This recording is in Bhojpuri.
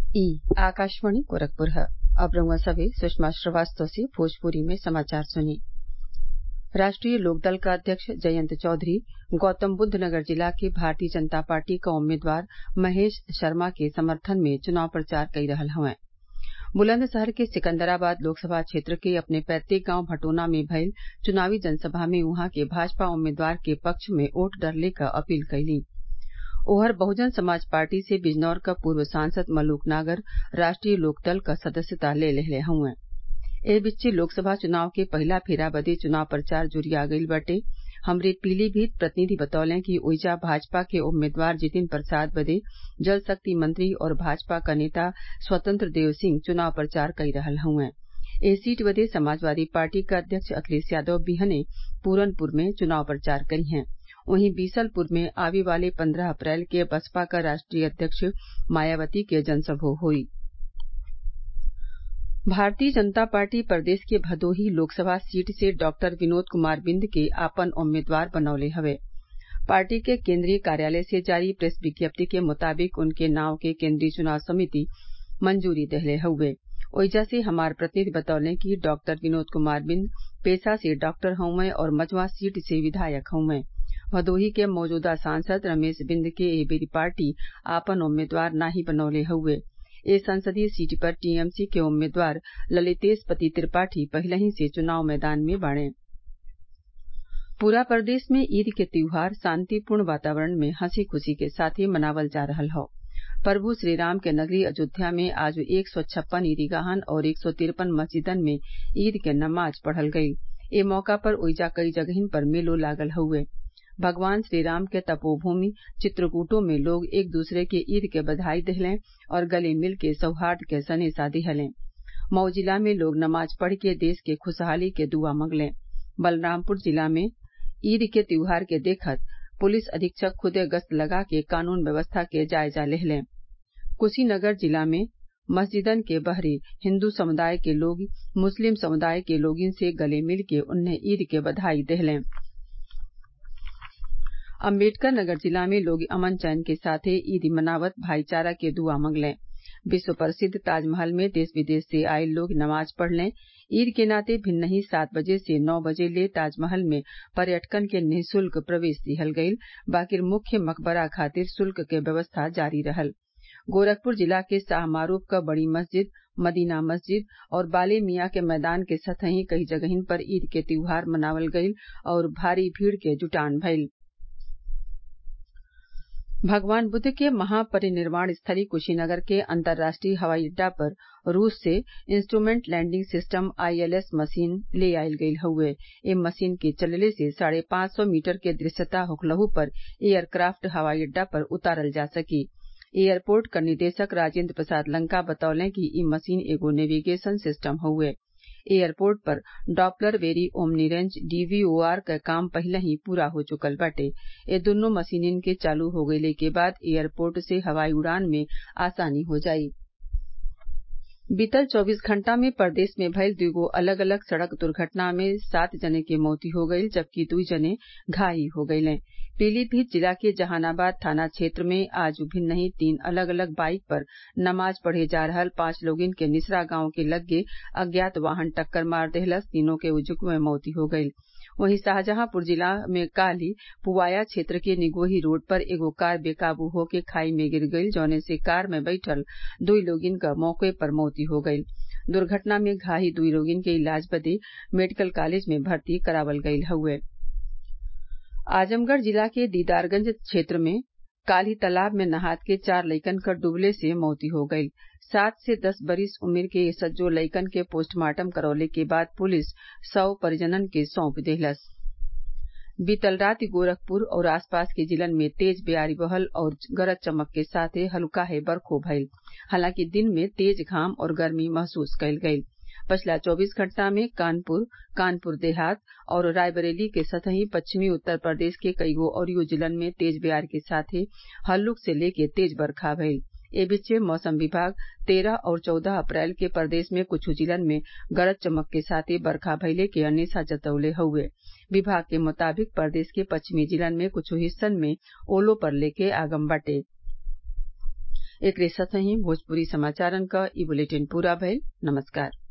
ई आकाशवाणी गोरखपुर ह अब रउआ सभे सुषमा श्रीवास्तव से भोजपुरी में समाचार सुनी राष्ट्रीय लोकदल क अध्यक्ष जयंत चौधरी गौतमबुद्ध नगर जिला के भारतीय जनता पार्टी क उम्मीदवार महेश शर्मा के समर्थन में चुनाव प्रचार कई रहल हवैं बुलंदशहर के सिकन्दराबाद लोकसभा क्षेत्र के अपने पैतृक गांव भटोना में भइल चुनावी जनसभा में उहाँ के भाजपा उम्मीदवार के पक्ष में वोट डरले क अपील कइलीं ओहर बहुजन समाज पार्टी से बिजनौर क पूर्व सांसद मलूक नागर राष्ट्रीय लोकदल क सदस्यता ले लेहले हउवन एह बीचे लोकसभा चुनाव के पहिला फेरा बदे चुनाव प्रचार जुरिया गईल बाटे हमरे पीलीभीत प्रतिनिधि बतौले कि ओइजा भाजपा के उम्मीदवार जितिन प्रसाद बदे जल शक्ति मंत्री और भाजपा क नेता स्वतंत्र देव सिंह चुनाव प्रचार कई रहल हउवन एह सीट बदे समाजवादी पार्टी क अध्यक्ष अखिलेश यादव बिहने पूरनपुर में चुनाव प्रचार करिहें वहीं बीसलपुर में आवे वाले पन्द्रह अप्रैल के बसपा क राष्ट्रीय अध्यक्ष मायावती के जनसभा होई भारतीय जनता पार्टी प्रदेश के भदोही लोकसभा सीट से डॉक्टर विनोद कुमार बिंद के आपन उम्मीदवार बनौले हवे पार्टी के केन्द्रीय कार्यालय से जारी प्रेस विज्ञप्ति के मुताबिक उनके नाव के केन्द्रीय चुनाव समिति मंजूरी देहले हउवे ओइजा से हमार प्रतिनिधि बतौले कि डॉक्टर विनोद कुमार बिंद पेशा से डॉक्टर हउवन और मझवा सीट से विधायक हउवन भदोही के मौजूदा सांसद रमेश बिंद के ए बेरी पार्टी आपन उम्मीदवार नाही बनौले हउवे ए संसदीय सीट पर टीएमसी के उम्मीदवार ललितेश पति त्रिपाठी पहिलही से चुनाव मैदान में बाड़े पूरा प्रदेश में ईद के त्योहार शांतिपूर्ण वातावरण में हंसी खुशी के साथे मनावल जा रहल हौ प्रभु श्रीराम के नगरी अयोध्या में आज एक सौ छप्पन ईदगाहन और एक सौ तिरपन मस्जिदन में ईद के नमाज पढ़ल गईल ए मौका पर ओइजा कई जगहिन पर मेलो लागल हउवे भगवान श्रीराम के तपोभूमि चित्रकूटों में लोग एक दूसरे के ईद के बधाई देहलें और गले मिल के सौहार्द के सनेसा दिहलें मऊ जिला में लोग नमाज पढ़ के देश के खुशहाली के दुआ मंगलें बलरामपुर जिला में ईद के त्योहार के देखत पुलिस अधीक्षक खुदे गश्त लगा के कानून व्यवस्था के जायजा लेहलें कुशीनगर जिला में मस्जिदन के बहरे हिन्दू समुदाय के लोग मुस्लिम समुदाय के लोगिन से गले मिल के उन्हें ईद के बधाई देहलें अम्बेडकर नगर जिला में लोग अमन चैन के साथे ईद मनावत भाईचारा के दुआ मंगलें विश्व प्रसिद्ध ताजमहल में देश विदेश से आये लोग नमाज पढ़लें ईद के नाते भिन्नही सात बजे से नौ बजे ले ताजमहल में पर्यटकन के निःशुल्क प्रवेश दिहल गईल बाकिर मुख्य मकबरा खातिर शुल्क के व्यवस्था जारी रहल गोरखपुर जिला के शाहमारूफ क बड़ी मस्जिद मदीना मस्जिद और बाले मियां के मैदान के सतही कई जगहिन पर ईद के त्योहार मनावल गईल और भारी भीड़ के जुटान भइल भगवान बुद्ध के महापरिनिर्वाण स्थली कुशीनगर के अंतर्राष्ट्रीय हवाई अड्डा पर रूस से instrument landing system ILS machine ले आइल गईल हउवे ए मशीन के चलले से साढ़े पांच सौ मीटर के दृश्यता होखलहू पर एयरक्राफ्ट हवाई अड्डा पर उतारल जा सकी एयरपोर्ट क निदेशक राजेन्द्र प्रसाद लंका बतौले कि इ मशीन एगो नेविगेशन सिस्टम हउवे एयरपोर्ट पर Doppler very omni range DVOR क काम पहिलही पूरा हो चुकल बाटे ए दुन्नो मशीनन के चालू हो गइले के बाद एयरपोर्ट से हवाई उड़ान में आसानी हो जाई बीतल चौबीस घंटा में प्रदेश में भइल दुगो अलग अलग सड़क दुर्घटना में सात जने के मौती हो गईल जबकि दुई जने घायल हो गईलें पीलीभीत जिला के जहानाबाद थाना क्षेत्र में आज भिन्नही तीन अलग अलग बाइक पर नमाज पढ़े जा रहल पांच लोगिन के निसरा गांव के लग्गे अज्ञात वाहन टक्कर मार देहलस तीनों के उजुक में मौती हो गईल वहीं शाहजहांपुर जिला में काली पुवाया क्षेत्र के निगोही रोड पर एगो कार बेकाबू होके खाई में गिर गईल जौने से कार में बैठल दुई लोगिन क मौके पर मौती हो गईल दुर्घटना में घायल दुई लोगिन के इलाज बदे मेडिकल कॉलेज में भर्ती करावल गईल हउवे आजमगढ़ जिला के दीदारगंज क्षेत्र में काली तालाब में नहात के चार लइकन क डूबले से मौती हो गईल सात से दस बरिस उम्र के ये सज्जो लइकन के पोस्टमार्टम करौले के बाद पुलिस शव परिजनन के सौंप देहलस बीतल रात गोरखपुर और आसपास के जिलन में तेज बेआरी बहल और गरज चमक के साथे हल्काहे बरखो भइल हालांकि दिन में तेज घाम और गर्मी महसूस कईल गईल पछिला चौबीस घंटा में कानपुर कानपुर देहात और रायबरेली के सतही पश्चिमी उत्तर प्रदेश के कईगो अउरियो जिलन में तेज बेआर के साथे हल्लुक से लेके तेज बरखा भइल ए बीचे मौसम विभाग तेरह और चौदह अप्रैल के प्रदेश में कुछ जिलन में गरज चमक के साथे बरखा भइले के अनेसा जतवले हउवे विभाग के मुताबिक प्रदेश के पश्चिमी जिलन में कुछ हिस्सन में ओलो पड़ले के आगम बाटे एकरे साथही भोजपुरी समाचारन क ई बुलेटिन पूरा भइल नमस्कार